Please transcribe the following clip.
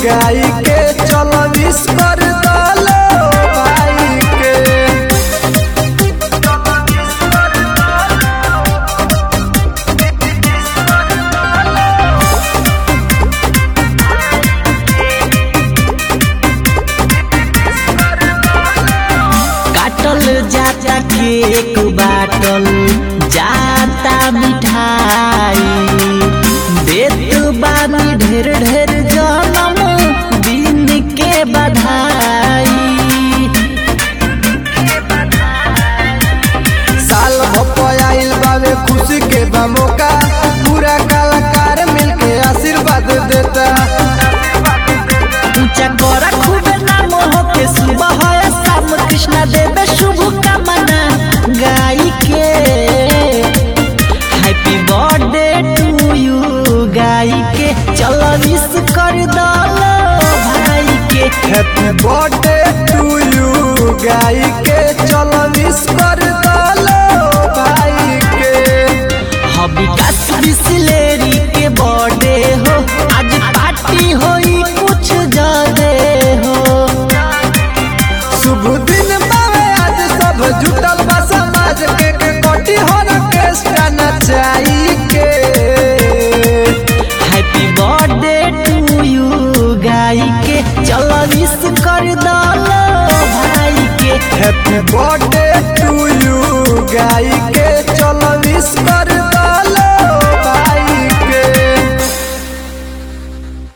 गाय के चल विश कर दलो भाई के काटल जाता केक बाटल जाता मिठाई देत बानी ढेर ढेर जन्म दिन के बधाई साल भपाइल बावे खुशी के बा मौका पूरा कलाकार मिलके आशीर्वाद देता ऊंचा करा खूबे नाम हो के सुबह है शाम कृष्णा देवे शुभ कामना गाई के हैप्पी बर्थडे टू यू गाई के चलो विश कर दलो भाई के हैप्पी बर्थडे टू यू गाय के चल विश कर दलो भाई के हबी काश बिसलेरी के बर्थडे हो आज पार्टी होई कुछ ज्यादा हो शुभ दिन बावे आज सब जुटल बा समाज के के कोटी हो ऑर्केस्ट्रा नचाई के हैप्पी बर्थडे टू यू गाई के चलो विश कर दलो भाई के हैप्पी बर्थडे